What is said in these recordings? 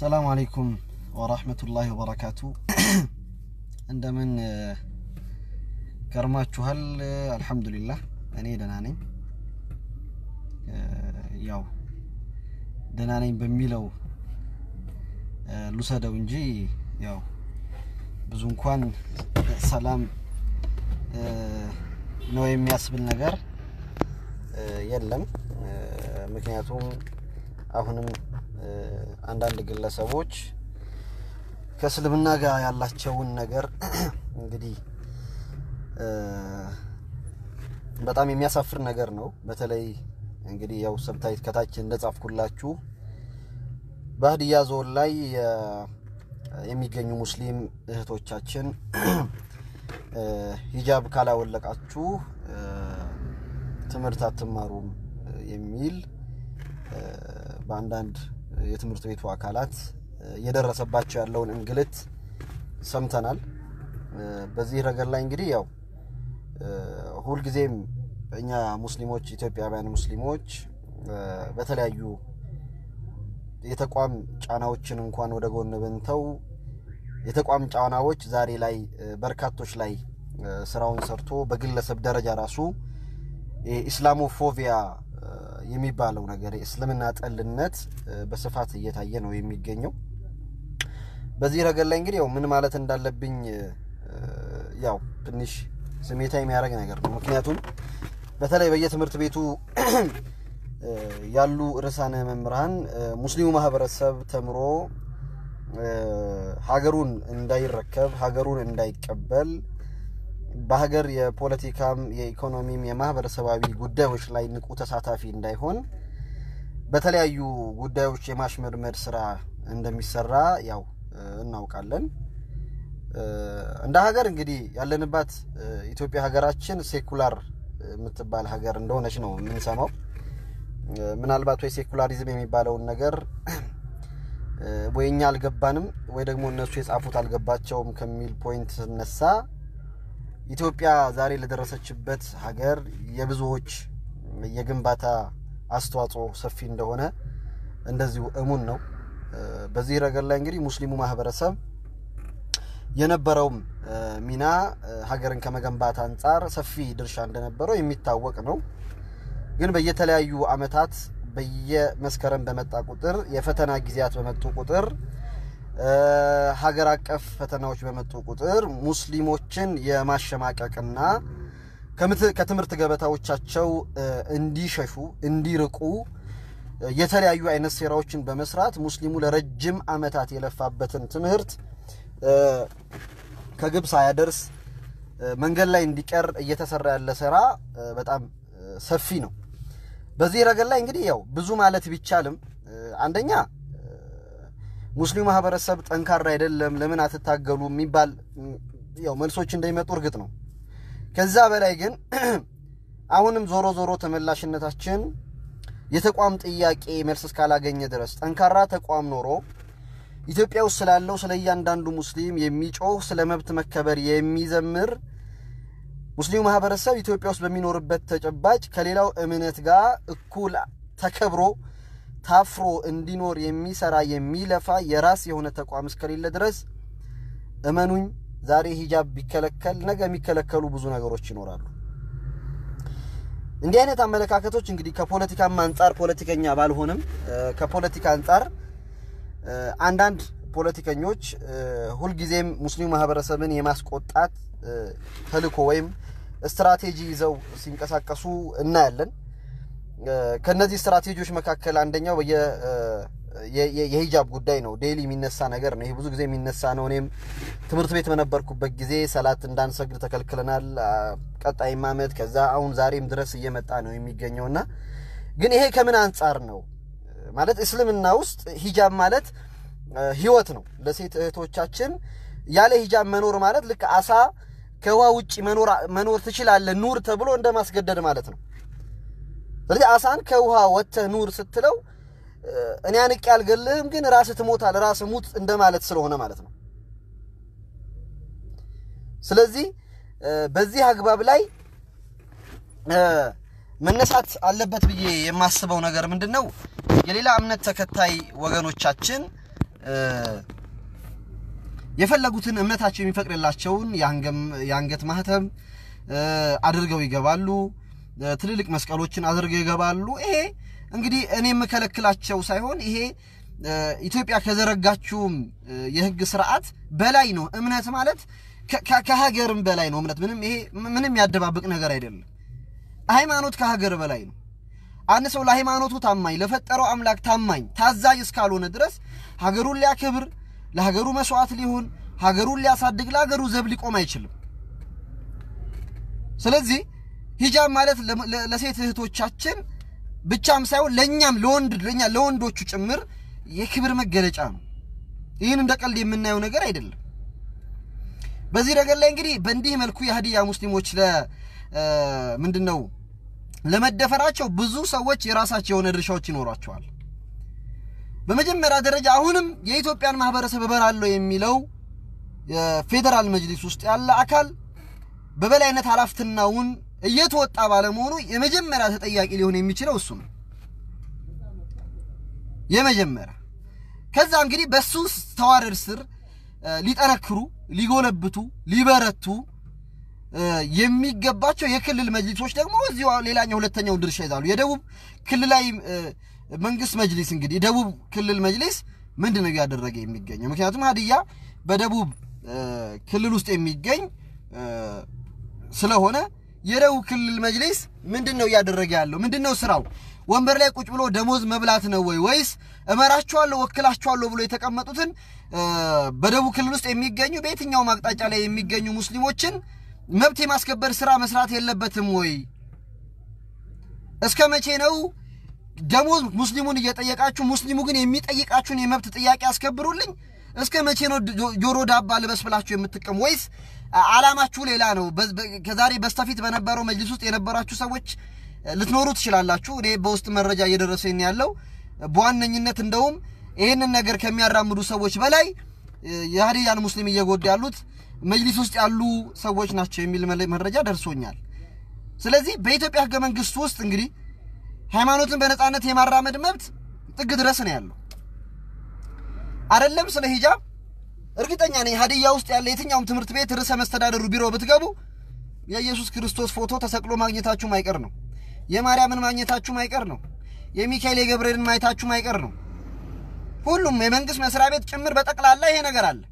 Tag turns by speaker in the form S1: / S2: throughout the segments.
S1: ሰላም አለይኩም ወራህመቱላሂ ወበረካቱ። እንደምን ከርማችኋል? አልሐምዱሊላህ እኔ ደህና ነኝ። ያው ደህና ነኝ በሚለው ልውሰደው እንጂ ያው ብዙ እንኳን ሰላም ነው የሚያስብል ነገር የለም። ምክንያቱም አሁንም አንዳንድ ግለሰቦች ከእስልምና ጋር ያላቸውን ነገር እንግዲህ በጣም የሚያሳፍር ነገር ነው። በተለይ እንግዲህ ያው ሰብታይት ከታች እንደጻፍኩላችሁ በሀዲያ ዞን ላይ የሚገኙ ሙስሊም እህቶቻችን ሂጃብ ካላወለቃችሁ ትምህርት አትማሩም የሚል በአንዳንድ የትምህርት ቤቱ አካላት እየደረሰባቸው ያለውን እንግልት ሰምተናል። በዚህ ረገድ ላይ እንግዲህ ያው ሁልጊዜም እኛ ሙስሊሞች ኢትዮጵያውያን ሙስሊሞች በተለያዩ የተቋም ጫናዎችን እንኳን ወደ ጎን ብንተው የተቋም ጫናዎች ዛሬ ላይ በርካቶች ላይ ስራውን ሰርቶ በግለሰብ ደረጃ ራሱ ኢስላሞፎቢያ የሚባለው ነገር የእስልምና ጠልነት በስፋት እየታየ ነው የሚገኘው። በዚህ ረገድ ላይ እንግዲህ ያው ምን ማለት እንዳለብኝ ያው ትንሽ ስሜታ የሚያደርግ ነገር ነው። ምክንያቱም በተለይ በየትምህርት ቤቱ ያሉ ርዕሳነ መምህራን ሙስሊሙ ማህበረሰብ ተምሮ ሀገሩን እንዳይረከብ ሀገሩን እንዳይቀበል በሀገር የፖለቲካም የኢኮኖሚም የማህበረሰባዊ ጉዳዮች ላይ ንቁ ተሳታፊ እንዳይሆን በተለያዩ ጉዳዮች የማሽመድመድ ስራ እንደሚሰራ ያው እናውቃለን። እንደ ሀገር እንግዲህ ያለንባት ኢትዮጵያ ሀገራችን ሴኩላር የምትባል ሀገር እንደሆነች ነው የምንሰማው። ምናልባት ወይ ሴኩላሪዝም የሚባለውን ነገር ወይ እኛ አልገባንም ወይ ደግሞ እነሱ የጻፉት አልገባቸውም ከሚል ፖይንት ስነሳ ኢትዮጵያ ዛሬ ለደረሰችበት ሀገር የብዙዎች የግንባታ አስተዋጽኦ ሰፊ እንደሆነ እንደዚሁ እሙን ነው። በዚህ ረገድ ላይ እንግዲህ ሙስሊሙ ማህበረሰብ የነበረውም ሚና ሀገርን ከመገንባት አንጻር ሰፊ ድርሻ እንደነበረው የሚታወቅ ነው። ግን በየተለያዩ አመታት በየመስከረም በመጣ ቁጥር የፈተና ጊዜያት በመጡ ቁጥር ሀገር አቀፍ ፈተናዎች በመጡ ቁጥር ሙስሊሞችን የማሸማቀቅና ከትምህርት ገበታዎቻቸው እንዲሸሹ እንዲርቁ የተለያዩ አይነት ሴራዎችን በመስራት ሙስሊሙ ለረጅም አመታት የለፋበትን ትምህርት ከግብ ሳያደርስ መንገድ ላይ እንዲቀር እየተሰራ ያለ ስራ በጣም ሰፊ ነው። በዚህ ረገድ ላይ እንግዲህ ያው ብዙ ማለት ቢቻልም አንደኛ ሙስሊሙ ማህበረሰብ ጠንካራ አይደለም፣ ለምን አትታገሉ የሚባል ያው መልሶች እንደሚመጡ እርግጥ ነው። ከዛ በላይ ግን አሁንም ዞሮ ዞሮ ተመላሽነታችን የተቋም ጥያቄ መልስ እስካላገኘ ድረስ ጠንካራ ተቋም ኖሮ ኢትዮጵያ ውስጥ ስላለው ስለ እያንዳንዱ ሙስሊም የሚጮህ ስለ መብት መከበር የሚዘምር ሙስሊሙ ማህበረሰብ ኢትዮጵያ ውስጥ በሚኖርበት ተጨባጭ ከሌላው እምነት ጋር እኩል ተከብሮ ታፍሮ እንዲኖር የሚሰራ የሚለፋ የራስ የሆነ ተቋም እስከሌለ ድረስ እመኑኝ፣ ዛሬ ሂጃብ ቢከለከል ነገ የሚከለከሉ ብዙ ነገሮች ይኖራሉ። እንዲህ አይነት አመለካከቶች እንግዲህ ከፖለቲካም አንጻር ፖለቲከኛ ባልሆንም ከፖለቲካ አንጻር አንዳንድ ፖለቲከኞች ሁልጊዜም ሙስሊሙ ማህበረሰብን የማስቆጣት ተልዕኮ ወይም ስትራቴጂ ይዘው ሲንቀሳቀሱ እናያለን። ከነዚህ ስትራቴጂዎች መካከል አንደኛው የሂጃብ ጉዳይ ነው። ዴይሊ የሚነሳ ነገር ነው። ይሄ ብዙ ጊዜ የሚነሳ ነው። እኔም ትምህርት ቤት በነበርኩበት ጊዜ ሰላት እንዳንሰግድ ተከልክለናል። ቀጣይም ዓመት ከዛ አሁን ዛሬም ድረስ እየመጣ ነው የሚገኘው እና ግን ይሄ ከምን አንጻር ነው ማለት እስልምና ውስጥ ሂጃብ ማለት ህይወት ነው። ለሴት እህቶቻችን ያለ ሂጃብ መኖር ማለት ልክ አሳ ከውሃ ውጭ መኖር ትችላለህ ኑር ተብሎ እንደማስገደድ ማለት ነው። ስለዚህ አሳን ከውሃ ወጥተህ ኑር ስትለው እኔ አንቄ አልገልህም፣ ግን ራስህ ትሞታል፣ ራስህ ሙት እንደማለት ስለሆነ ማለት ነው። ስለዚህ በዚህ አግባብ ላይ መነሳት አለበት ብዬ የማስበው ነገር ምንድን ነው? የሌላ እምነት ተከታይ ወገኖቻችን የፈለጉትን እምነታቸው የሚፈቅድላቸውን የአንገት ማህተም አድርገው ይገባሉ። ትልልቅ መስቀሎችን አድርገው ይገባሉ። ይሄ እንግዲህ እኔ የምከለክላቸው ሳይሆን ይሄ ኢትዮጵያ ከዘረጋችውም የህግ ስርዓት በላይ ነው። እምነት ማለት ከሀገርም በላይ ነው። እምነት ምንም ይሄ ምንም ያደባብቅ ነገር አይደለም። ሃይማኖት ከሀገር በላይ ነው። አንድ ሰው ለሃይማኖቱ ታማኝ፣ ለፈጠረው አምላክ ታማኝ ታዛዥ እስካልሆነ ድረስ ሀገሩን ሊያከብር፣ ለሀገሩ መስዋዕት ሊሆን፣ ሀገሩን ሊያሳድግ፣ ለሀገሩ ዘብ ሊቆም አይችልም። ስለዚህ ሂጃብ ማለት ለሴት እህቶቻችን ብቻም ሳይሆን ለእኛም ለወንድ ለኛ ለወንዶቹ ጭምር የክብር መገለጫ ነው። ይህን እንደ ቀልድ የምናየው ነገር አይደለም። በዚህ ነገር ላይ እንግዲህ በእንዲህ መልኩ የሀዲያ ሙስሊሞች ለ ምንድን ነው ለመደፈራቸው ብዙ ሰዎች የራሳቸው የሆነ ድርሻዎች ይኖሯቸዋል። በመጀመሪያ ደረጃ አሁንም የኢትዮጵያን ማህበረሰብ እበራለሁ የሚለው የፌዴራል መጅሊስ ውስጥ ያለ አካል በበላይነት ኃላፊነቱን እየተወጣ ባለመሆኑ የመጀመሪያ ተጠያቂ ሊሆን የሚችለው እሱ ነው። የመጀመሪያ ከዛ እንግዲህ በሱ ተዋረድ ስር ሊጠነክሩ፣ ሊጎለብቱ፣ ሊበረቱ የሚገባቸው የክልል መጅሊሶች ደግሞ እዚሁ ሌላኛው ሁለተኛውን ድርሻ ይዛሉ። የደቡብ ክልላዊ መንግስት መጅሊስ እንግዲህ የደቡብ ክልል መጅሊስ ምንድን ነው እያደረገ የሚገኘው? ምክንያቱም ሀዲያ በደቡብ ክልል ውስጥ የሚገኝ ስለሆነ የደቡብ ክልል መጅሊስ ምንድን ነው እያደረገ ያለው? ምንድን ነው ስራው? ወንበር ላይ ቁጭ ብሎ ደሞዝ መብላት ነው ወይ ወይስ እመራቸዋለሁ ወክላቸዋለሁ ብሎ የተቀመጡትን በደቡብ ክልል ውስጥ የሚገኙ በየትኛውም አቅጣጫ ላይ የሚገኙ ሙስሊሞችን መብት የማስከበር ስራ መስራት የለበትም ወይ? እስከ መቼ ነው ደሞዝ ሙስሊሙን እየጠየቃችሁ ሙስሊሙ ግን የሚጠይቃችሁን የመብት ጥያቄ አስከብሩልኝ? እስከ መቼ ነው ጆሮ ዳባ ልበስ ብላችሁ የምትቀሙ? ወይስ አላማችሁ ሌላ ነው? ከዛሬ በስተፊት በነበረው መጅሊስ ውስጥ የነበራችሁ ሰዎች ልትኖሩ ትችላላችሁ። እኔ በውስጥ መረጃ እየደረሰኝ ያለው በዋነኝነት እንደውም ይህንን ነገር ከሚያራምዱ ሰዎች በላይ የሀዲያን ሙስሊም እየጎዱ ያሉት መጅሊስ ውስጥ ያሉ ሰዎች ናቸው የሚል መረጃ ደርሶኛል። ስለዚህ በኢትዮጵያ ሕገ መንግስት ውስጥ እንግዲህ ሃይማኖትን በነፃነት የማራመድ መብት ጥግ ድረስ ነው ያለው። አይደለም ስለ ሂጃብ እርግጠኛ ነኝ ሀዲያ ውስጥ ያለ የትኛውም ትምህርት ቤት ርዕሰ መስተዳደሩ ቢሮ ብትገቡ የኢየሱስ ክርስቶስ ፎቶ ተሰቅሎ ማግኘታችሁ ማይቀር ነው። የማርያምን ማግኘታችሁ ማይቀር ነው። የሚካኤል የገብርኤልን ማየታችሁ ማይቀር ነው። ሁሉም የመንግስት መስሪያ ቤት ጭምር በጠቅላላ ይሄ ነገር አለ።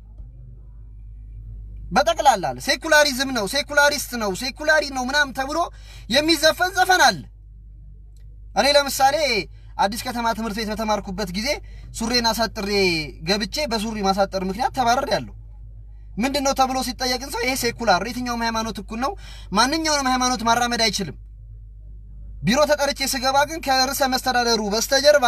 S1: በጠቅላላ አለ። ሴኩላሪዝም ነው፣ ሴኩላሪስት ነው፣ ሴኩላሪ ነው ምናምን ተብሎ የሚዘፈን ዘፈን አለ። እኔ ለምሳሌ አዲስ ከተማ ትምህርት ቤት በተማርኩበት ጊዜ ሱሬን አሳጥሬ ገብቼ በሱሪ ማሳጠር ምክንያት ተባረር ያለሁ ምንድን ነው ተብሎ ሲጠየቅን ሰው ይሄ ሴኩላር የትኛውም ሃይማኖት እኩል ነው፣ ማንኛውንም ሃይማኖት ማራመድ አይችልም። ቢሮ ተጠርቼ ስገባ ግን ከርዕሰ መስተዳደሩ በስተጀርባ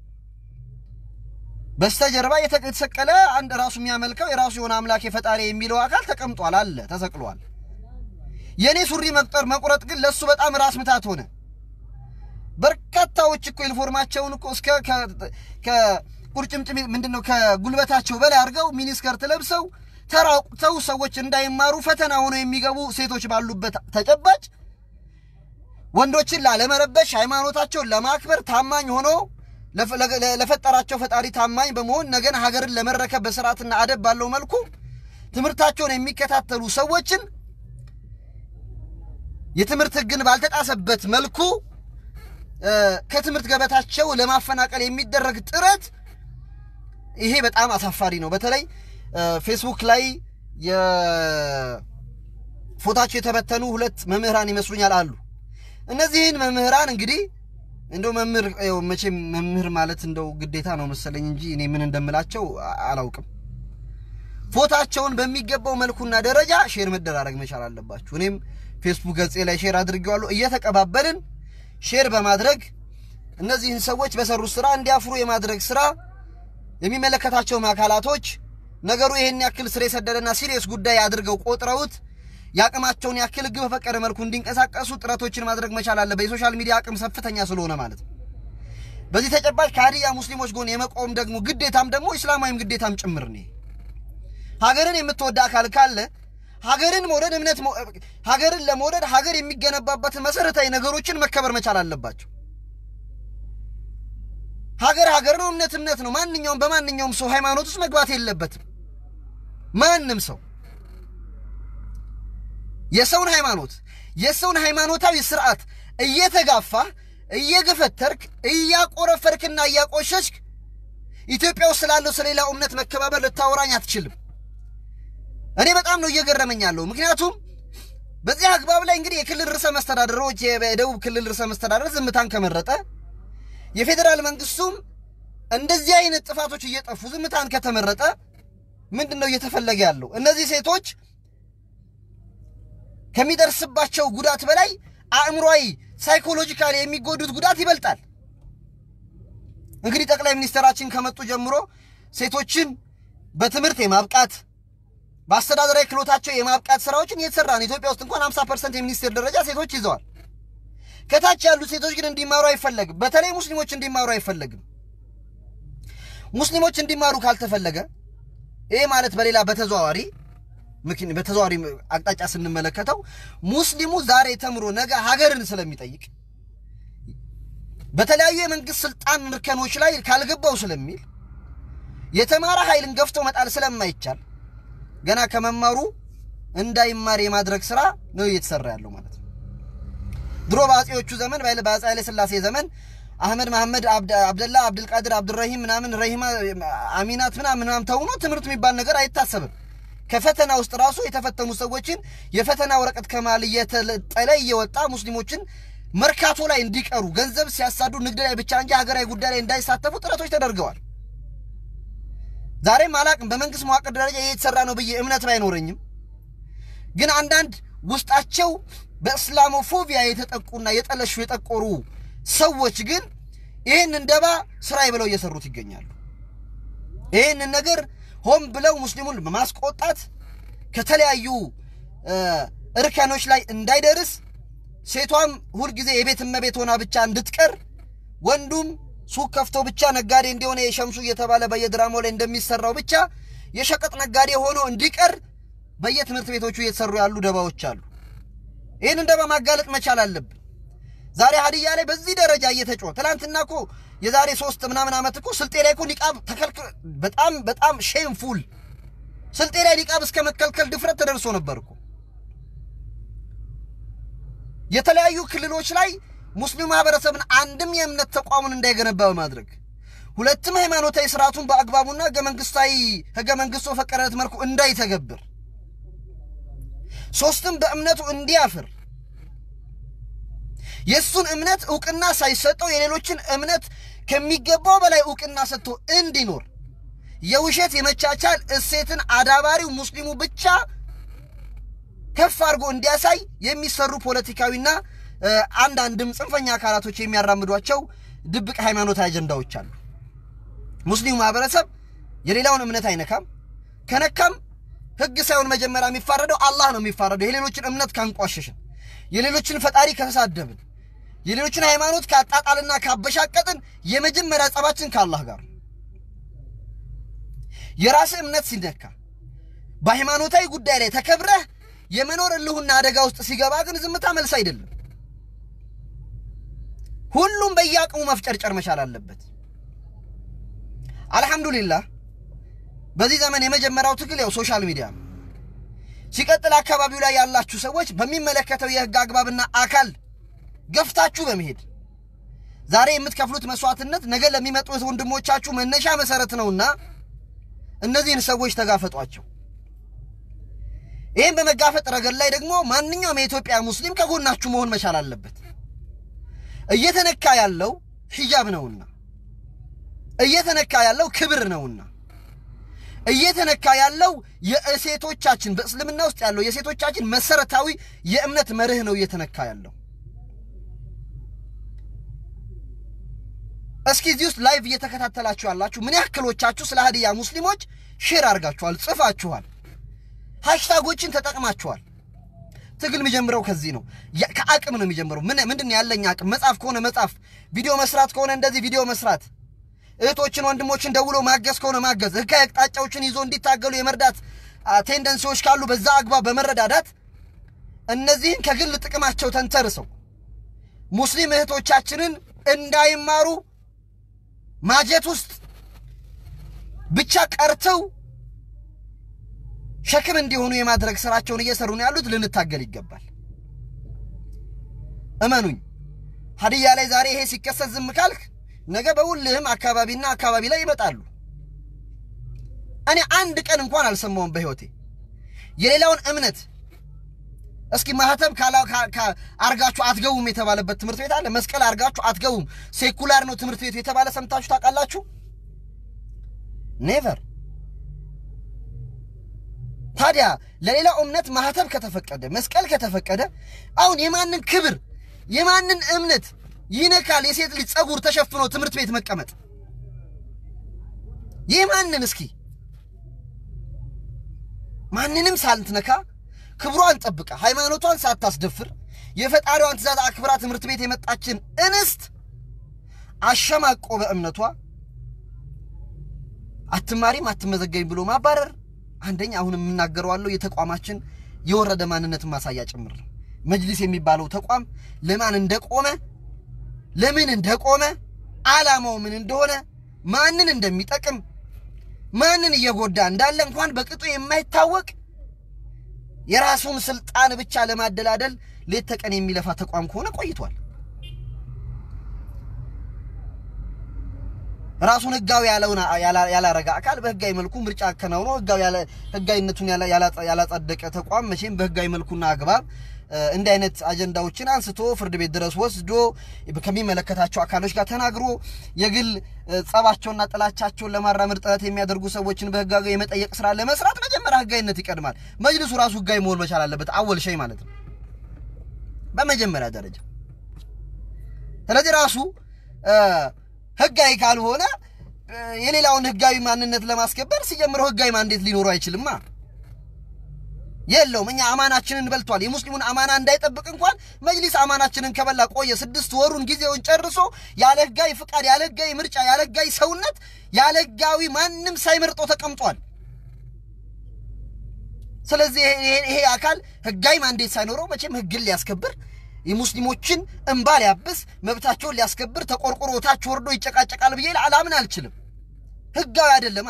S1: በስተጀርባ የተሰቀለ አንድ ራሱ የሚያመልከው የራሱ የሆነ አምላክ የፈጣሪ የሚለው አካል ተቀምጧል፣ አለ ተሰቅሏል። የእኔ ሱሪ መቁጠር መቁረጥ ግን ለእሱ በጣም ራስ ምታት ሆነ። በርካታዎች እኮ ዩኒፎርማቸውን እኮ እስከ ከቁርጭምጭሚ ምንድን ነው ከጉልበታቸው በላይ አድርገው ሚኒስከርት ለብሰው ተራቁተው ሰዎች እንዳይማሩ ፈተና ሆነው የሚገቡ ሴቶች ባሉበት ተጨባጭ ወንዶችን ላለመረበሽ ሃይማኖታቸውን ለማክበር ታማኝ ሆኖ ለፈጠራቸው ፈጣሪ ታማኝ በመሆን ነገን ሀገርን ለመረከብ በስርዓትና አደብ ባለው መልኩ ትምህርታቸውን የሚከታተሉ ሰዎችን የትምህርት ሕግን ባልተጣሰበት መልኩ ከትምህርት ገበታቸው ለማፈናቀል የሚደረግ ጥረት ይሄ በጣም አሳፋሪ ነው። በተለይ ፌስቡክ ላይ የፎታቸው የተበተኑ ሁለት መምህራን ይመስሉኛል አሉ። እነዚህን መምህራን እንግዲህ እንደው መምህር መቼም መምህር ማለት እንደው ግዴታ ነው መሰለኝ እንጂ እኔ ምን እንደምላቸው አላውቅም። ፎታቸውን በሚገባው መልኩና ደረጃ ሼር መደራረግ መቻል አለባችሁ። እኔም ፌስቡክ ገጼ ላይ ሼር አድርጌዋለሁ። እየተቀባበልን ሼር በማድረግ እነዚህን ሰዎች በሰሩት ስራ እንዲያፍሩ የማድረግ ስራ የሚመለከታቸውም አካላቶች ነገሩ ይሄን ያክል ስር የሰደደና ሲሪየስ ጉዳይ አድርገው ቆጥረውት የአቅማቸውን ያክል ሕግ በፈቀደ መልኩ እንዲንቀሳቀሱ ጥረቶችን ማድረግ መቻል አለበት። የሶሻል ሚዲያ አቅም ከፍተኛ ስለሆነ ማለት ነው። በዚህ ተጨባጭ ከሀዲያ ሙስሊሞች ጎን የመቆም ደግሞ ግዴታም ደግሞ ኢስላማዊም ግዴታም ጭምር ነው። ሀገርን የምትወድ አካል ካለ ሀገርን መውደድ እምነት ሀገርን ለመውደድ ሀገር የሚገነባበትን መሰረታዊ ነገሮችን መከበር መቻል አለባቸው። ሀገር ሀገር ነው፣ እምነት እምነት ነው። ማንኛውም በማንኛውም ሰው ሃይማኖት ውስጥ መግባት የለበትም። ማንም ሰው የሰውን ሃይማኖት የሰውን ሃይማኖታዊ ስርዓት እየተጋፋህ እየገፈተርክ እያቆረፈርክና እያቆሸሽክ ኢትዮጵያ ውስጥ ስላለው ስለሌላው እምነት መከባበር ልታወራኝ አትችልም። እኔ በጣም ነው እየገረመኝ ያለው። ምክንያቱም በዚህ አግባብ ላይ እንግዲህ የክልል ርዕሰ መስተዳደሮች የደቡብ ክልል ርዕሰ መስተዳደር ዝምታን ከመረጠ የፌዴራል መንግስቱም እንደዚህ አይነት ጥፋቶች እየጠፉ ዝምታን ከተመረጠ ምንድን ነው እየተፈለገ ያለው? እነዚህ ሴቶች ከሚደርስባቸው ጉዳት በላይ አእምሯዊ ሳይኮሎጂካሊ የሚጎዱት ጉዳት ይበልጣል። እንግዲህ ጠቅላይ ሚኒስትራችን ከመጡ ጀምሮ ሴቶችን በትምህርት የማብቃት በአስተዳደራዊ ክህሎታቸው የማብቃት ስራዎችን እየተሰራ ነው። ኢትዮጵያ ውስጥ እንኳን 50 ፐርሰንት የሚኒስቴር ደረጃ ሴቶች ይዘዋል። ከታች ያሉት ሴቶች ግን እንዲማሩ አይፈለግም። በተለይ ሙስሊሞች እንዲማሩ አይፈለግም። ሙስሊሞች እንዲማሩ ካልተፈለገ ይሄ ማለት በሌላ በተዘዋዋሪ በተዘዋዋሪ አቅጣጫ ስንመለከተው ሙስሊሙ ዛሬ ተምሮ ነገ ሀገርን ስለሚጠይቅ በተለያዩ የመንግስት ስልጣን እርከኖች ላይ ካልገባው ስለሚል የተማረ ኃይልን ገፍቶ መጣል ስለማይቻል ገና ከመማሩ እንዳይማር የማድረግ ስራ ነው እየተሰራ ያለው ማለት ነው። ድሮ በአጼዎቹ ዘመን በአጼ ኃይለ ሥላሴ ዘመን አህመድ መሐመድ አብደላ አብድልቃድር አብዱራሂም ምናምን ረሂማ አሚናት ምናምን ምናምን ተውኖ ትምህርት የሚባል ነገር አይታሰብም። ከፈተና ውስጥ ራሱ የተፈተኑ ሰዎችን የፈተና ወረቀት ከማል እየተለጠለ እየወጣ ሙስሊሞችን መርካቶ ላይ እንዲቀሩ ገንዘብ ሲያሳዱ ንግድ ላይ ብቻ እንጂ ሀገራዊ ጉዳይ ላይ እንዳይሳተፉ ጥረቶች ተደርገዋል። ዛሬም አላቅም በመንግስት መዋቅር ደረጃ እየተሰራ ነው ብዬ እምነት ባይኖረኝም ግን አንዳንድ ውስጣቸው በእስላሞፎቢያ የተጠቁና የጠለሹ የጠቆሩ ሰዎች ግን ይህንን ደባ ስራዬ ብለው እየሰሩት ይገኛሉ። ይህንን ነገር ሆን ብለው ሙስሊሙን በማስቆጣት ከተለያዩ እርከኖች ላይ እንዳይደርስ ሴቷም ሁልጊዜ የቤት እመቤት ሆና ብቻ እንድትቀር ወንዱም ሱቅ ከፍቶ ብቻ ነጋዴ እንዲሆነ የሸምሱ እየተባለ በየድራማው ላይ እንደሚሰራው ብቻ የሸቀጥ ነጋዴ ሆኖ እንዲቀር በየትምህርት ቤቶቹ እየተሰሩ ያሉ ደባዎች አሉ። ይህንን ደባ ማጋለጥ መቻል አለብን። ዛሬ ሀዲያ ላይ በዚህ ደረጃ እየተጮኸ ትናንትና እኮ የዛሬ ሶስት ምናምን ዓመት እኮ ስልጤ ላይ እኮ ኒቃብ ተከልክሎ በጣም በጣም ሼምፉል ስልጤ ላይ ኒቃብ እስከ መከልከል ድፍረት ተደርሶ ነበር እኮ። የተለያዩ ክልሎች ላይ ሙስሊም ማህበረሰብን አንድም የእምነት ተቋሙን እንዳይገነባ በማድረግ ሁለትም ሃይማኖታዊ ስርዓቱን በአግባቡና ህገ መንግስታዊ ህገ መንግስቱ በፈቀደለት መልኩ እንዳይተገብር ሶስትም በእምነቱ እንዲያፍር የእሱን እምነት እውቅና ሳይሰጠው የሌሎችን እምነት ከሚገባው በላይ እውቅና ሰጥቶ እንዲኖር የውሸት የመቻቻል እሴትን አዳባሪው ሙስሊሙ ብቻ ከፍ አድርጎ እንዲያሳይ የሚሰሩ ፖለቲካዊና አንዳንድም ጽንፈኛ አካላቶች የሚያራምዷቸው ድብቅ ሃይማኖታዊ አጀንዳዎች አሉ። ሙስሊሙ ማህበረሰብ የሌላውን እምነት አይነካም። ከነካም ህግ ሳይሆን መጀመሪያ የሚፋረደው አላህ ነው የሚፋረደው። የሌሎችን እምነት ካንቋሸሽን፣ የሌሎችን ፈጣሪ ከተሳደብን፣ የሌሎችን ሃይማኖት ካጣጣልና ካበሻቀጥን የመጀመሪያ ጸባችን ከአላህ ጋር የራስህ እምነት ሲነካ በሃይማኖታዊ ጉዳይ ላይ ተከብረህ የመኖር እልሁና አደጋ ውስጥ ሲገባ ግን ዝምታ መልስ አይደለም። ሁሉም በየአቅሙ መፍጨርጨር መቻል አለበት። አልሐምዱሊላህ በዚህ ዘመን የመጀመሪያው ትግል ያው ሶሻል ሚዲያ ነው። ሲቀጥል አካባቢው ላይ ያላችሁ ሰዎች በሚመለከተው የህግ አግባብና አካል ገፍታችሁ በመሄድ ዛሬ የምትከፍሉት መስዋዕትነት ነገ ለሚመጡት ወንድሞቻችሁ መነሻ መሰረት ነውና እነዚህን ሰዎች ተጋፈጧቸው። ይህም በመጋፈጥ ረገድ ላይ ደግሞ ማንኛውም የኢትዮጵያ ሙስሊም ከጎናችሁ መሆን መቻል አለበት። እየተነካ ያለው ሂጃብ ነውና፣ እየተነካ ያለው ክብር ነውና፣ እየተነካ ያለው የሴቶቻችን በእስልምና ውስጥ ያለው የሴቶቻችን መሰረታዊ የእምነት መርህ ነው እየተነካ ያለው። እስኪ እዚህ ውስጥ ላይቭ እየተከታተላችሁ ያላችሁ ምን ያክሎቻችሁ ስለ ሀዲያ ሙስሊሞች ሼር አድርጋችኋል፣ ጽፋችኋል፣ ሃሽታጎችን ተጠቅማችኋል? ትግል የሚጀምረው ከዚህ ነው። ከአቅም ነው የሚጀምረው። ምን ምንድን ነው ያለኝ አቅም? መጻፍ ከሆነ መጻፍ፣ ቪዲዮ መስራት ከሆነ እንደዚህ ቪዲዮ መስራት፣ እህቶችን ወንድሞችን ደውሎ ማገዝ ከሆነ ማገዝ፣ ህጋዊ አቅጣጫዎችን ይዞ እንዲታገሉ የመርዳት ቴንደንሲዎች ካሉ በዛ አግባብ በመረዳዳት እነዚህን ከግል ጥቅማቸው ተንተርሰው ሙስሊም እህቶቻችንን እንዳይማሩ ማጀት ውስጥ ብቻ ቀርተው ሸክም እንዲሆኑ የማድረግ ስራቸውን እየሰሩ ነው ያሉት። ልንታገል ይገባል። እመኑኝ፣ ሀዲያ ላይ ዛሬ ይሄ ሲከሰት ዝም ካልክ ነገ በሁልህም አካባቢና አካባቢ ላይ ይመጣሉ። እኔ አንድ ቀን እንኳን አልሰማውም በሕይወቴ የሌላውን እምነት እስኪ ማህተም አርጋችሁ አትገቡም የተባለበት ትምህርት ቤት አለ። መስቀል አርጋችሁ አትገቡም ሴኩላር ነው ትምህርት ቤቱ የተባለ ሰምታችሁ ታውቃላችሁ? ኔቨር። ታዲያ ለሌላው እምነት ማህተም ከተፈቀደ መስቀል ከተፈቀደ አሁን የማንን ክብር የማንን እምነት ይነካል? የሴት ልጅ ጸጉር ተሸፍኖ ትምህርት ቤት መቀመጥ የማንን እስኪ ማንንም ሳልትነካ ክብሯን ጠብቃ ሃይማኖቷን ሳታስደፍር የፈጣሪዋን ትእዛዝ አክብራ ትምህርት ቤት የመጣችን እንስት አሸማቆ በእምነቷ አትማሪም አትመዘገቢም ብሎ ማባረር አንደኛ አሁን የምናገረዋለሁ የተቋማችን የወረደ ማንነትን ማሳያ ጭምር ነው። መጅሊስ የሚባለው ተቋም ለማን እንደቆመ ለምን እንደቆመ ዓላማው ምን እንደሆነ ማንን እንደሚጠቅም ማንን እየጎዳ እንዳለ እንኳን በቅጡ የማይታወቅ የራሱን ስልጣን ብቻ ለማደላደል ሌት ተቀን የሚለፋ ተቋም ከሆነ ቆይቷል። ራሱን ህጋዊ ያለውን ያላረጋ አካል በህጋዊ መልኩ ምርጫ አከናውኖ ህጋዊነቱን ያላጸደቀ ተቋም መቼም በህጋዊ መልኩና አግባብ እንዲህ አይነት አጀንዳዎችን አንስቶ ፍርድ ቤት ድረስ ወስዶ ከሚመለከታቸው አካሎች ጋር ተናግሮ የግል ጸባቸውና ጥላቻቸውን ለማራመድ ጥረት የሚያደርጉ ሰዎችን በህጋዊ የመጠየቅ ስራ ለመስራት መጀመሪያ ህጋዊነት ይቀድማል። መጅልሱ ራሱ ህጋዊ መሆን መቻል አለበት። አወል ሸይ ማለት ነው በመጀመሪያ ደረጃ። ስለዚህ ራሱ ህጋዊ ካልሆነ የሌላውን ህጋዊ ማንነት ለማስከበር ሲጀምረው ህጋዊ ማንዴት ሊኖረው አይችልማ። የለውም። እኛ አማናችንን በልቷል። የሙስሊሙን አማና እንዳይጠብቅ እንኳን መጅሊስ አማናችንን ከበላ ቆየ። ስድስት ወሩን ጊዜውን ጨርሶ ያለ ህጋዊ ፍቃድ፣ ያለ ህጋዊ ምርጫ፣ ያለ ህጋዊ ሰውነት፣ ያለ ህጋዊ ማንም ሳይመርጦ ተቀምጧል። ስለዚህ ይሄ አካል ህጋዊ ማንዴት ሳይኖረው መቼም ህግን ሊያስከብር የሙስሊሞችን እንባ ሊያብስ መብታቸውን ሊያስከብር ተቆርቆሮ ታች ወርዶ ይጨቃጨቃል ብዬ አላምን አልችልም። ህጋዊ አይደለማ።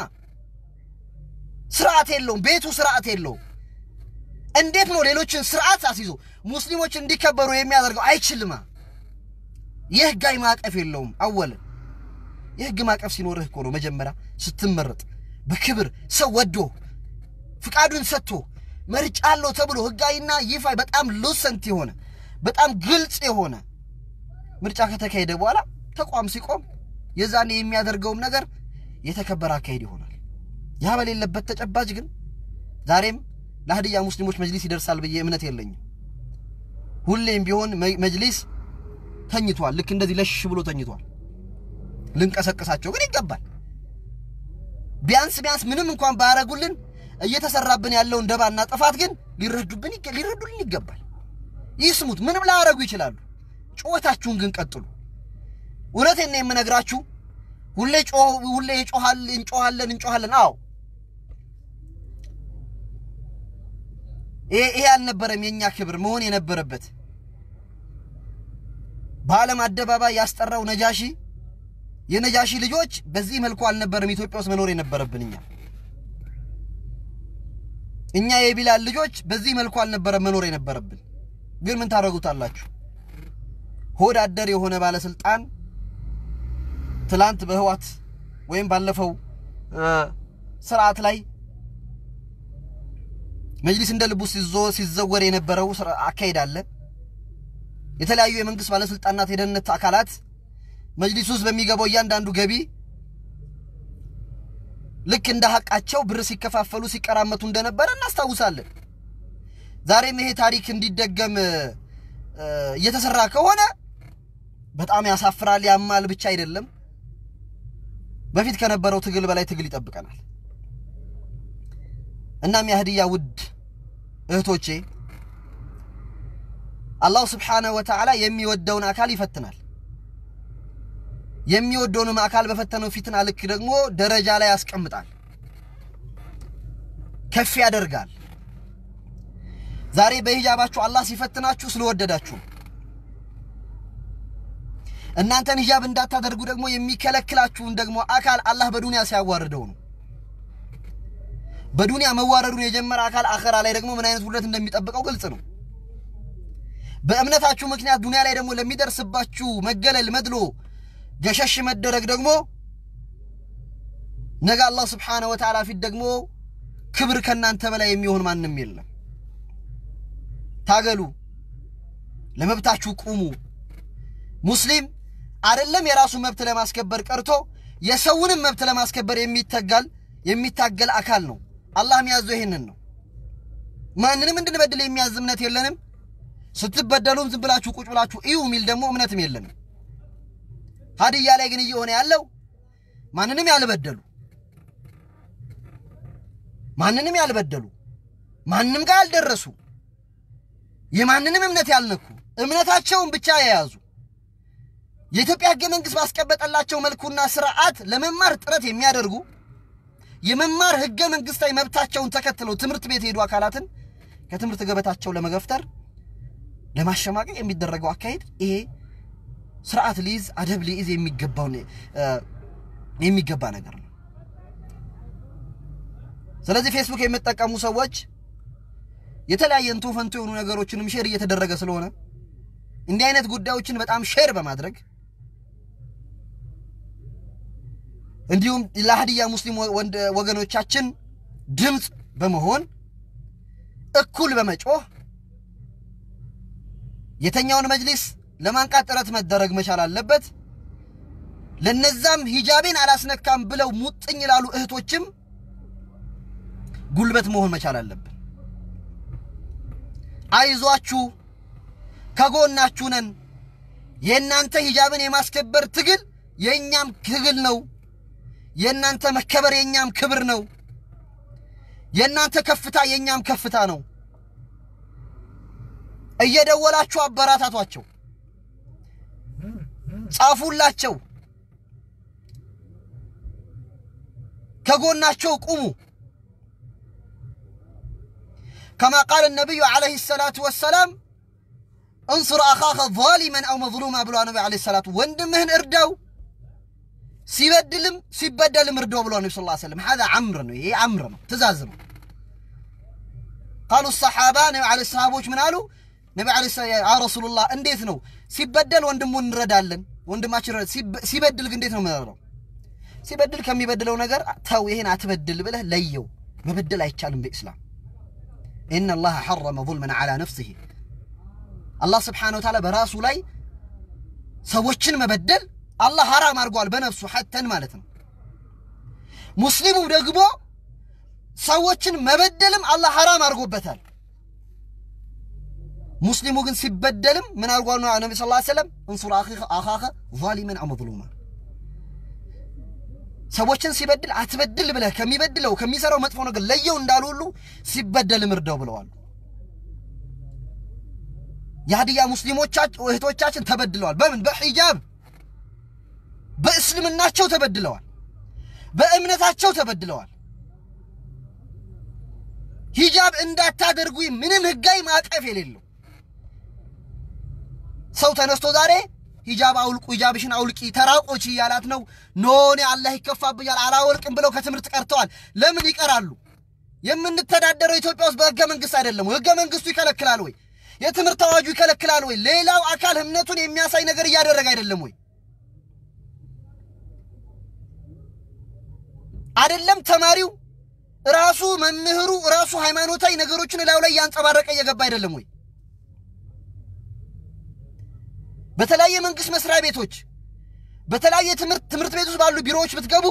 S1: ስርዓት የለውም። ቤቱ ስርዓት የለውም። እንዴት ነው ሌሎችን ስርዓት አስይዞ ሙስሊሞች እንዲከበሩ የሚያደርገው? አይችልማ። የህጋዊ ማዕቀፍ የለውም። አወልን የህግ ማዕቀፍ ሲኖርህ እኮ ነው መጀመሪያ ስትመረጥ በክብር ሰው ወዶ ፍቃዱን ሰጥቶ መርጫ አለው ተብሎ ህጋዊና ይፋ በጣም ሉሰንት የሆነ በጣም ግልጽ የሆነ ምርጫ ከተካሄደ በኋላ ተቋም ሲቆም የዛኔ የሚያደርገውም ነገር የተከበረ አካሄድ ይሆናል። ያ በሌለበት ተጨባጭ ግን ዛሬም ለሀዲያ ሙስሊሞች መጅሊስ ይደርሳል ብዬ እምነት የለኝም። ሁሌም ቢሆን መጅሊስ ተኝቷል። ልክ እንደዚህ ለሽ ብሎ ተኝቷል። ልንቀሰቅሳቸው ግን ይገባል። ቢያንስ ቢያንስ ምንም እንኳን ባያረጉልን እየተሰራብን ያለውን ደባና ጥፋት ግን ሊረዱብን ሊረዱልን ይገባል። ይስሙት። ምንም ላያረጉ ይችላሉ። ጩኸታችሁን ግን ቀጥሉ። እውነቴን ነው የምነግራችሁ። ሁሌ ሁሌ ይጮሃል እንጮሃለን እንጮሃለን። አዎ ይሄ አልነበረም የኛ ክብር መሆን የነበረበት። በዓለም አደባባይ ያስጠራው ነጃሺ የነጃሺ ልጆች በዚህ መልኩ አልነበረም ኢትዮጵያ ውስጥ መኖር የነበረብን እኛ እኛ የቢላል ልጆች በዚህ መልኩ አልነበረም መኖር የነበረብን። ግን ምን ታደርጉታላችሁ? ሆድ አደር የሆነ ባለስልጣን ትላንት በህዋት ወይም ባለፈው ስርዓት ላይ መጅሊስ እንደ ልቡ ሲዘወር የነበረው አካሄድ አለ። የተለያዩ የመንግስት ባለስልጣናት፣ የደህንነት አካላት መጅሊስ ውስጥ በሚገባው እያንዳንዱ ገቢ ልክ እንደ ሀቃቸው ብር ሲከፋፈሉ ሲቀራመቱ እንደነበረ እናስታውሳለን። ዛሬም ይሄ ታሪክ እንዲደገም እየተሰራ ከሆነ በጣም ያሳፍራል፣ ያማል ብቻ አይደለም በፊት ከነበረው ትግል በላይ ትግል ይጠብቀናል። እናም የሀዲያ ውድ እህቶቼ አላሁ ስብሓነሁ ወተዓላ የሚወደውን አካል ይፈትናል። የሚወደውንም አካል በፈተነው ፊትና ልክ ደግሞ ደረጃ ላይ ያስቀምጣል፣ ከፍ ያደርጋል። ዛሬ በሂጃባችሁ አላህ ሲፈትናችሁ ስለወደዳችሁ እናንተን ሂጃብ እንዳታደርጉ ደግሞ የሚከለክላችሁን ደግሞ አካል አላህ በዱንያ ሲያዋርደው ነው። በዱንያ መዋረዱን የጀመረ አካል አኸራ ላይ ደግሞ ምን አይነት ውርደት እንደሚጠብቀው ግልጽ ነው። በእምነታችሁ ምክንያት ዱንያ ላይ ደግሞ ለሚደርስባችሁ መገለል፣ መድሎ፣ ገሸሽ መደረግ ደግሞ ነገ አላህ ስብሓነሁ ወተዓላ ፊት ደግሞ ክብር ከእናንተ በላይ የሚሆን ማንም የለም። ታገሉ፣ ለመብታችሁ ቁሙ። ሙስሊም አይደለም የራሱ መብት ለማስከበር ቀርቶ የሰውንም መብት ለማስከበር የሚተጋል የሚታገል አካል ነው። አላህ የሚያዘው ይህንን ነው። ማንንም እንድንበድል የሚያዝ እምነት የለንም። ስትበደሉም ዝም ብላችሁ ቁጭ ብላችሁ እዩ የሚል ደግሞ እምነትም የለንም። ሀዲያ ላይ ግን እየሆነ ያለው ማንንም ያልበደሉ ማንንም ያልበደሉ ማንም ጋር ያልደረሱ የማንንም እምነት ያልነኩ እምነታቸውን ብቻ የያዙ የኢትዮጵያ ሕገ መንግሥት ባስቀመጠላቸው መልኩና ስርዓት ለመማር ጥረት የሚያደርጉ የመማር ሕገ መንግሥታዊ መብታቸውን ተከትለው ትምህርት ቤት የሄዱ አካላትን ከትምህርት ገበታቸው ለመገፍተር ለማሸማቀቅ የሚደረገው አካሄድ ይሄ ስርዓት ሊይዝ አደብ ሊይዝ የሚገባው የሚገባ ነገር ነው። ስለዚህ ፌስቡክ የምትጠቀሙ ሰዎች የተለያየ እንቶ ፈንቶ የሆኑ ነገሮችንም ሼር እየተደረገ ስለሆነ እንዲህ አይነት ጉዳዮችን በጣም ሼር በማድረግ እንዲሁም ለሀዲያ ሙስሊም ወገኖቻችን ድምፅ በመሆን እኩል በመጮህ የተኛውን መጅሊስ ለማንቃት ጥረት መደረግ መቻል አለበት። ለነዛም ሂጃቤን አላስነካም ብለው ሙጥኝ ላሉ እህቶችም ጉልበት መሆን መቻል አለብን። አይዟችሁ፣ ከጎናችሁ ነን። የእናንተ ሂጃብን የማስከበር ትግል የእኛም ትግል ነው። የእናንተ መከበር የእኛም ክብር ነው። የእናንተ ከፍታ የእኛም ከፍታ ነው። እየደወላችሁ አበራታቷቸው፣ ጻፉላቸው፣ ከጎናቸው ቁሙ። ከማ ቃል ነቢዩ ዓለይሂ ሰላቱ ወሰላም እንሱር አኻኸ ዛሊመን አው መዝሉማ ብሏ ነቢ ዓለይሂ ሰላቱ ወንድምህን እርዳው ሲበድልም ሲበደልም እርዳው ብሏ ነቢ ስ ሰለም ሀዛ አምር ነው። ይሄ አምር ነው፣ ትእዛዝ ነው። ቃሉ ሰሓባ ነቢ ዓለይሂ ሰሃቦች ምን አሉ? ነቢ ዓለይሂ ያ ረሱሉላህ እንዴት ነው ሲበደል ወንድሙን እንረዳለን፣ ወንድማችን ሲበድል ግን እንዴት ነው የምንረዳው? ሲበድል ከሚበድለው ነገር ተው፣ ይሄን አትበድል ብለህ ለየው። መበደል አይቻልም በኢስላም ኢነ አላህ ሐረመ ዙልመን ዓላ ነፍሲሂ አላህ ስብሓነሁ ወተዓላ በራሱ ላይ ሰዎችን መበደል አላህ ሐራም አድርጓል፣ በነፍሱ ሐተን ማለት ነው። ሙስሊሙ ደግሞ ሰዎችን መበደልም አላህ ሐራም አድርጎበታል። ሙስሊሙ ግን ሲበደልም ምን አድርጓል ነው ነቢ ስ ሰለም እንሱር አኻኸ ዛሊመን አው መዝሉማ ሰዎችን ሲበድል አትበድል ብለህ ከሚበድለው ከሚሰራው መጥፎ ነገር ለየው እንዳሉ ሁሉ ሲበደልም እርዳው ብለዋል። የሀዲያ ሙስሊሞቻችን እህቶቻችን ተበድለዋል። በምን በሒጃብ በእስልምናቸው ተበድለዋል። በእምነታቸው ተበድለዋል። ሂጃብ እንዳታደርጉ ምንም ህጋዊ ማዕቀፍ የሌለው ሰው ተነስቶ ዛሬ ሂጃብ አውልቁ፣ ሂጃብሽን አውልቂ፣ ተራቆች እያላት ነው። ኖኔ አላህ ይከፋብኛል አላወልቅም ብለው ከትምህርት ቀርተዋል። ለምን ይቀራሉ? የምንተዳደረው ኢትዮጵያ ውስጥ በህገ መንግስት አይደለም ወይ? ህገ መንግስቱ ይከለክላል ወይ? የትምህርት አዋጁ ይከለክላል ወይ? ሌላው አካል እምነቱን የሚያሳይ ነገር እያደረገ አይደለም ወይ? አይደለም ተማሪው ራሱ መምህሩ ራሱ ሃይማኖታዊ ነገሮችን እላዩ ላይ እያንጸባረቀ እየገባ አይደለም ወይ? በተለያየ መንግስት መስሪያ ቤቶች በተለያየ ትምህርት ትምህርት ቤት ውስጥ ባሉ ቢሮዎች ብትገቡ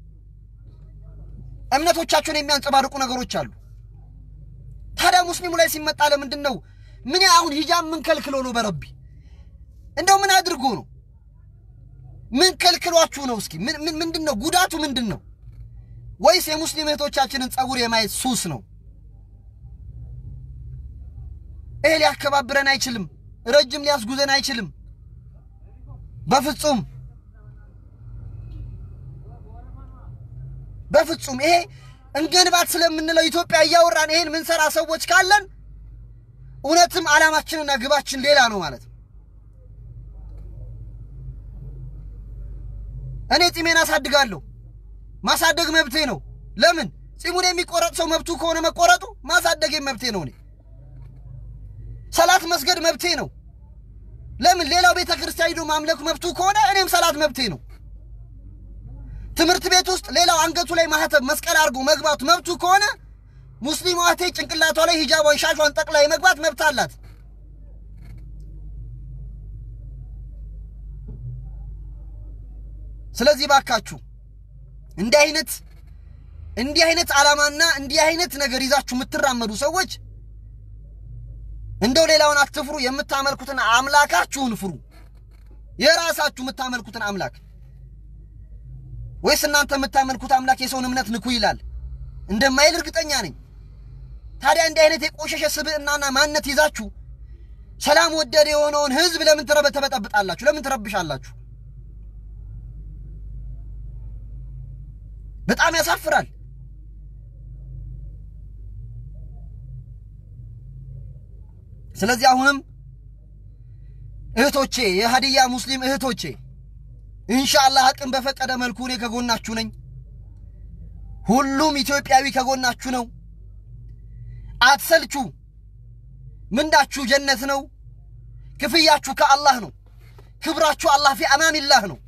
S1: እምነቶቻቸውን የሚያንጸባርቁ ነገሮች አሉ። ታዲያ ሙስሊሙ ላይ ሲመጣ ለምንድን ነው ምን አሁን ሂጃብ ምን ከልክሎ ነው? በረቢ እንደው ምን አድርጎ ነው? ምን ከልክሏችሁ ነው? እስኪ ምን ምንድን ነው ጉዳቱ ምንድን ነው? ወይስ የሙስሊም እህቶቻችንን ጸጉር የማየት ሱስ ነው? ይሄ ሊያከባብረን አይችልም። ረጅም ሊያስጉዘን አይችልም። በፍጹም በፍጹም። ይሄ እንገንባት ስለምንለው ኢትዮጵያ እያወራን ይሄን ምንሰራ ሰዎች ካለን እውነትም ዓላማችንና ግባችን ሌላ ነው ማለት ነው። እኔ ጺሜን አሳድጋለሁ። ማሳደግ መብቴ ነው። ለምን ጺሙን የሚቆረጥ ሰው መብቱ ከሆነ መቆረጡ ማሳደጌም መብቴ ነው። እኔ ሰላት መስገድ መብቴ ነው። ለምን ሌላው ቤተ ክርስቲያን ሄዶ ማምለክ መብቱ ከሆነ እኔም ሰላት መብቴ ነው። ትምህርት ቤት ውስጥ ሌላው አንገቱ ላይ ማህተብ መስቀል አድርጎ መግባቱ መብቱ ከሆነ ሙስሊም እህቴ ጭንቅላቷ ላይ ሂጃቧን ሻሿን ጠቅላ የመግባት መብት አላት። ስለዚህ ባካችሁ እንዲህ አይነት እንዲህ አይነት ዓላማና እንዲህ አይነት ነገር ይዛችሁ የምትራመዱ ሰዎች እንደው ሌላውን አትፍሩ። የምታመልኩትን አምላካችሁን ፍሩ። የራሳችሁ የምታመልኩትን አምላክ ወይስ እናንተ የምታመልኩት አምላክ የሰውን እምነት ንኩ ይላል እንደማይል እርግጠኛ ነኝ። ታዲያ እንዲህ አይነት የቆሸሸ ስብዕናና ማንነት ይዛችሁ ሰላም ወደድ የሆነውን ሕዝብ ለምን ትበጠብጣላችሁ? ለምን ትረብሻላችሁ? በጣም ያሳፍራል። ስለዚህ አሁንም እህቶቼ የሀዲያ ሙስሊም እህቶቼ ኢንሻአላህ አቅም በፈቀደ መልኩ እኔ ከጎናችሁ ነኝ። ሁሉም ኢትዮጵያዊ ከጎናችሁ ነው። አትሰልቹ። ምንዳችሁ ጀነት ነው። ክፍያችሁ ከአላህ ነው። ክብራችሁ አላህ ፊ አማኒላህ ነው።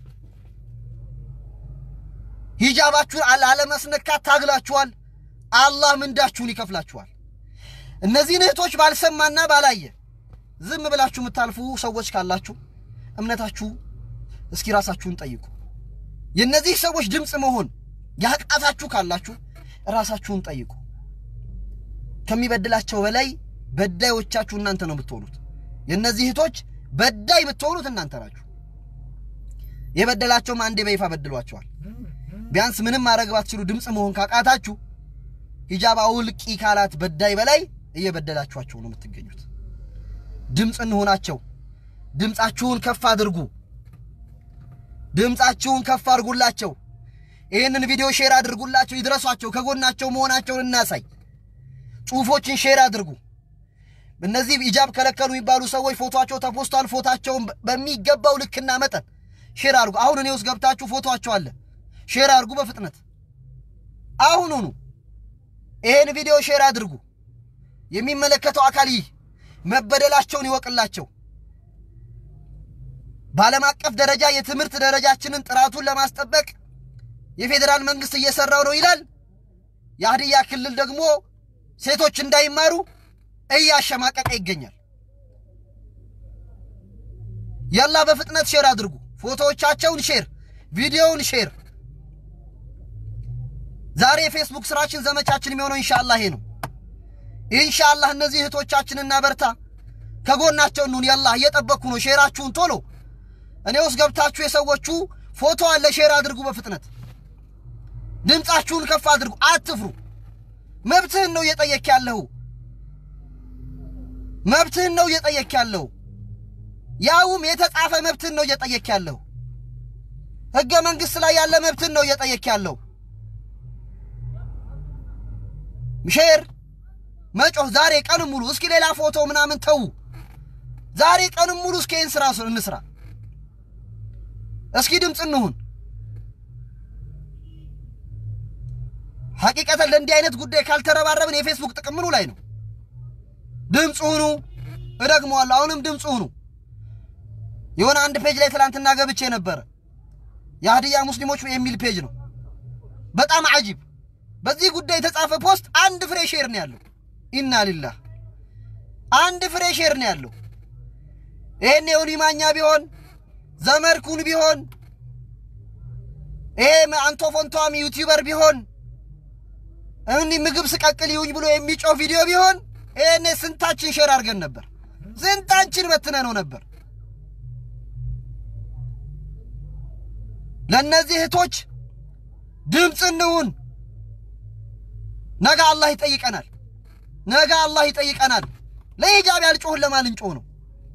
S1: ሂጃባችሁን ላለመስነካት ታግላችኋል። አላህ ምንዳችሁን ይከፍላችኋል። እነዚህን እህቶች ባልሰማና ባላየ ዝም ብላችሁ የምታልፉ ሰዎች ካላችሁ እምነታችሁ እስኪ ራሳችሁን ጠይቁ። የእነዚህ ሰዎች ድምፅ መሆን ያቃታችሁ ካላችሁ ራሳችሁን ጠይቁ። ከሚበድላቸው በላይ በዳዮቻችሁ እናንተ ነው የምትሆኑት። የእነዚህ እህቶች በዳይ የምትሆኑት እናንተ ናችሁ። የበደላቸውም አንዴ በይፋ በድሏቸዋል። ቢያንስ ምንም ማድረግ ባትችሉ ድምፅ መሆን ካቃታችሁ ሂጃብ አውልቂ ካላት በዳይ በላይ እየበደላችኋቸው ነው የምትገኙት። ድምፅ እንሆናቸው። ድምፃችሁን ከፍ አድርጉ። ድምፃችሁን ከፍ አድርጉላቸው። ይህንን ቪዲዮ ሼር አድርጉላቸው፣ ይድረሷቸው። ከጎናቸው መሆናቸውን እናሳይ። ጽሁፎችን ሼር አድርጉ። እነዚህ ሂጃብ ከለከሉ የሚባሉ ሰዎች ፎቶቸው ተፖስቷል። ፎቶቸውን በሚገባው ልክና መጠን ሼር አድርጉ። አሁን እኔ ውስጥ ገብታችሁ ፎቶቸው አለ፣ ሼር አድርጉ በፍጥነት አሁኑኑ። ይሄን ቪዲዮ ሼር አድርጉ። የሚመለከተው አካል ይህ መበደላቸውን ይወቅላቸው። በዓለም አቀፍ ደረጃ የትምህርት ደረጃችንን ጥራቱን ለማስጠበቅ የፌዴራል መንግስት እየሰራው ነው ይላል። የሀዲያ ክልል ደግሞ ሴቶች እንዳይማሩ እያሸማቀቀ ይገኛል። ያላ በፍጥነት ሼር አድርጉ። ፎቶዎቻቸውን ሼር፣ ቪዲዮውን ሼር። ዛሬ የፌስቡክ ስራችን ዘመቻችን የሚሆነው ኢንሻአላህ ይሄ ነው። ኢንሻአላህ እነዚህ እህቶቻችን እናበርታ፣ ከጎናቸው እንሁን። ያላ እየጠበቅኩ ነው። ሼራችሁን ቶሎ እኔ ውስጥ ገብታችሁ የሰዎቹ ፎቶ አለ፣ ሼር አድርጉ በፍጥነት ድምፃችሁን ከፍ አድርጉ። አትፍሩ። መብትህን ነው እየጠየክ ያለው። መብትህን ነው እየጠየክ ያለው። ያውም የተጻፈ መብትህን ነው እየጠየክ ያለው። ህገ መንግስት ላይ ያለ መብትህን ነው እየጠየክ ያለው። ሼር መጮህ ዛሬ ቀን ሙሉ እስኪ ሌላ ፎቶ ምናምን ተዉ። ዛሬ ቀን ሙሉ እስኪ ይህን ስራ እንስራ። እስኪ ድምፅ እንሁን። ሐቂቀተን ለእንዲህ አይነት ጉዳይ ካልተረባረብን የፌስቡክ ጥቅም ምኑ ላይ ነው? ድምፅ ሁኑ። እደግመዋለሁ፣ አሁንም ድምፅ ሁኑ። የሆነ አንድ ፔጅ ላይ ትላንትና ገብቼ ነበረ። የሀዲያ ሙስሊሞች የሚል ፔጅ ነው። በጣም አጂብ። በዚህ ጉዳይ የተጻፈ ፖስት አንድ ፍሬ ሼር ነው ያለው። ኢና ሊላህ አንድ ፍሬ ሼር ነው ያለው። ይሄን የሁኒ ማኛ ቢሆን ዘመድኩን ቢሆን ይሄ አንቶ ፎንቷም ዩቲዩበር ቢሆን እንዲህ ምግብ ስቀቅል ይሁኝ ብሎ የሚጮህ ቪዲዮ ቢሆን ይሄኔ ስንታችን ሼር አድርገን ነበር፣ ስንታችን በትነ ነው ነበር። ለእነዚህ እህቶች ድምፅ እንሁን። ነገ አላህ ይጠይቀናል። ነገ አላህ ይጠይቀናል። ለሂጃብ ያልጮህን ለማን ልንጮህ ነው?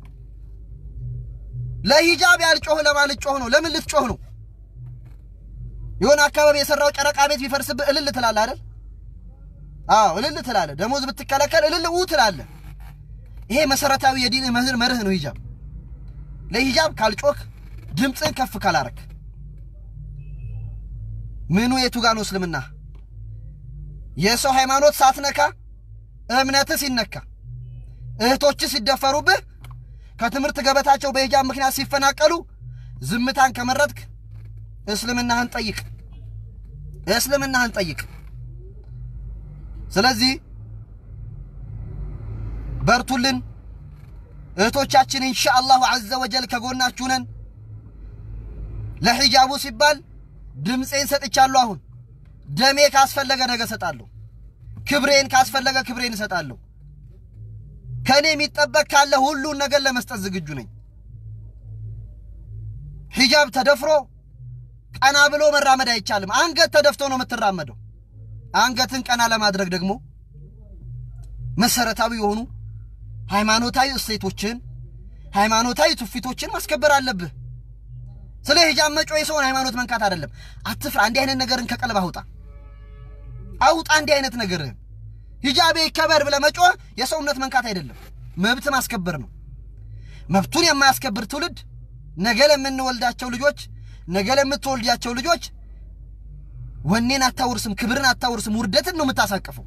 S1: ለሂጃብ ያልጮህ ለማን ልጮህ ነው? ለምን ልትጮህ ነው? የሆነ አካባቢ የሰራው ጨረቃ ቤት ቢፈርስብህ እልል ትላለህ አይደል? አዎ እልል ትላለህ። ደሞዝ ብትከለከል እልል ው ትላለህ። ይሄ መሰረታዊ የዲን መርህ ነው ሂጃብ። ለሂጃብ ካልጮክ ድምፅን ከፍ ካላረክ ምኑ የቱ ጋ ነው እስልምና? የሰው ሃይማኖት ሳትነካ እምነትህ ሲነካ እህቶችህ ሲደፈሩብህ ከትምህርት ገበታቸው በሂጃብ ምክንያት ሲፈናቀሉ ዝምታን ከመረጥክ እስልምናህን ጠይቅ፣ እስልምናህን ጠይቅ። ስለዚህ በርቱልን እህቶቻችን፣ ኢንሻ አላሁ ዐዘ ወጀል ከጎናችሁ ነን። ለሒጃቡ ሲባል ድምፄን ሰጥቻለሁ። አሁን ደሜ ካስፈለገ ነገ እሰጣለሁ። ክብሬን ካስፈለገ ክብሬን እሰጣለሁ። ከእኔ የሚጠበቅ ካለ ሁሉን ነገር ለመስጠት ዝግጁ ነኝ። ሂጃብ ተደፍሮ ቀና ብሎ መራመድ አይቻልም። አንገት ተደፍቶ ነው የምትራመደው። አንገትን ቀና ለማድረግ ደግሞ መሰረታዊ የሆኑ ሃይማኖታዊ እሴቶችን፣ ሃይማኖታዊ ትውፊቶችን ማስከበር አለብህ። ስለ ሂጃብ መጮ የሰውን ሃይማኖት መንካት አይደለም። አትፍራ። እንዲህ አይነት ነገርን ከቀልብ አውጣ አውጣ። እንዲህ አይነት ነገርህን ሂጃቤ ይከበር ብለህ መጮህ የሰውነት መንካት አይደለም፣ መብት ማስከበር ነው። መብቱን የማያስከብር ትውልድ ነገ ለምንወልዳቸው ልጆች፣ ነገ ለምትወልዳቸው ልጆች ወኔን አታውርስም፣ ክብርን አታውርስም፣ ውርደትን ነው የምታሳቅፈው።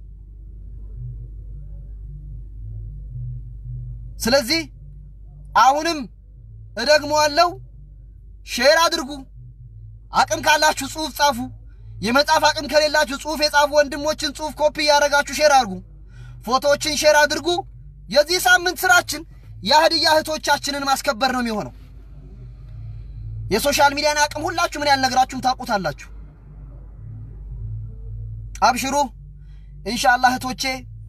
S1: ስለዚህ አሁንም እደግመዋለሁ፣ ሼር አድርጉ። አቅም ካላችሁ ጽሑፍ ጻፉ። የመጻፍ አቅም ከሌላችሁ ጽሑፍ የጻፉ ወንድሞችን ጽሑፍ ኮፒ እያደረጋችሁ ሼር አድርጉ። ፎቶዎችን ሼር አድርጉ። የዚህ ሳምንት ስራችን የሀዲያ እህቶቻችንን ማስከበር ነው የሚሆነው። የሶሻል ሚዲያን አቅም ሁላችሁ ምን ያልነግራችሁም ታውቁታላችሁ። አብሽሩ ኢንሻአላህ እህቶቼ፣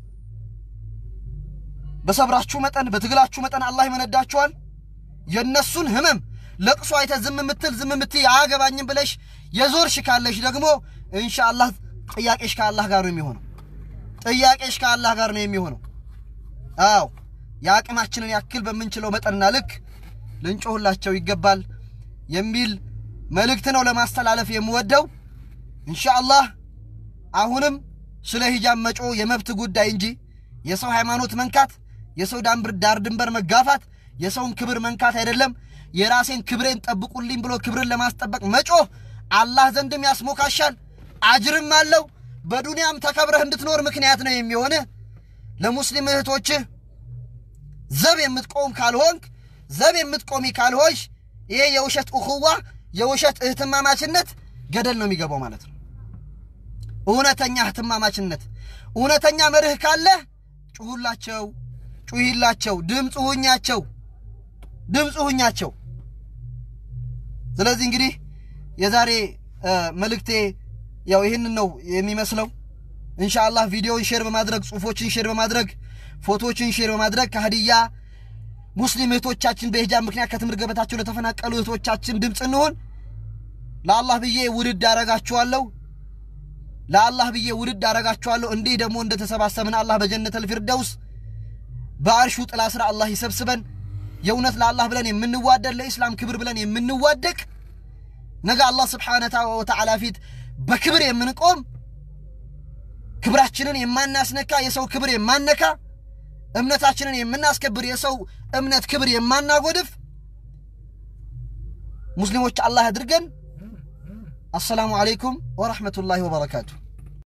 S1: በሰብራችሁ መጠን በትግላችሁ መጠን አላህ ይመነዳችኋል። የእነሱን ህመም ለቅሶ አይተ ዝም ምትል ዝም ምትይ አያገባኝም ብለሽ የዞርሽ ካለሽ ደግሞ ኢንሻአላህ ጥያቄሽ ከአላህ ጋር ነው የሚሆነው። ጥያቄሽ ከአላህ ጋር ነው የሚሆነው። አዎ የአቅማችንን ያክል በምንችለው መጠንና ልክ ልንጮህላቸው ይገባል የሚል መልእክት ነው ለማስተላለፍ የምወደው። ኢንሻአላህ አሁንም ስለ ሂጃብ መጮ የመብት ጉዳይ እንጂ የሰው ሃይማኖት መንካት፣ የሰው ዳር ድንበር መጋፋት፣ የሰውን ክብር መንካት አይደለም። የራሴን ክብሬን ጠብቁልኝ ብሎ ክብርን ለማስጠበቅ መጮህ አላህ ዘንድም ያስሞካሻል፣ አጅርም አለው። በዱንያም ተከብረህ እንድትኖር ምክንያት ነው የሚሆንህ። ለሙስሊም እህቶችህ ዘብ የምትቆም ካልሆንክ ዘብ የምትቆሚ ካልሆንሽ ይሄ የውሸት እኹዋ የውሸት እህትማማችነት ገደል ነው የሚገባው ማለት ነው። እውነተኛ እህትማማችነት እውነተኛ መርህ ካለ ጩሁላቸው፣ ጩሂላቸው፣ ድምፅ ሁኛቸው፣ ድምፅ ሁኛቸው። ስለዚህ እንግዲህ የዛሬ መልእክቴ ያው ይህንን ነው የሚመስለው። ኢንሻአላህ ቪዲዮውን ሼር በማድረግ ጽሁፎችን ሼር በማድረግ ፎቶዎችን ሼር በማድረግ ከሀዲያ ሙስሊም እህቶቻችን በሂጃብ ምክንያት ከትምህርት ገበታቸው ለተፈናቀሉ እህቶቻችን ድምፅ እንሆን። ለአላህ ብዬ ውድድ አረጋችኋለሁ። ለአላህ ብዬ ውድድ አረጋችኋለሁ። እንዲህ ደግሞ እንደተሰባሰብን አላህ በጀነተል ፊርደውስ በአርሹ ጥላ ስር አላህ ይሰብስበን። የእውነት ለአላህ ብለን የምንዋደድ ለኢስላም ክብር ብለን የምንዋደቅ ነገ አላህ ስብሓነ ወተዓላ ፊት በክብር የምንቆም ክብራችንን የማናስነካ የሰው ክብር የማነካ እምነታችንን የምናስከብር የሰው እምነት ክብር የማናጎድፍ ሙስሊሞች አላህ ያድርገን። አሰላሙ አለይኩም ወረሕመቱላሂ ወበረካቱ።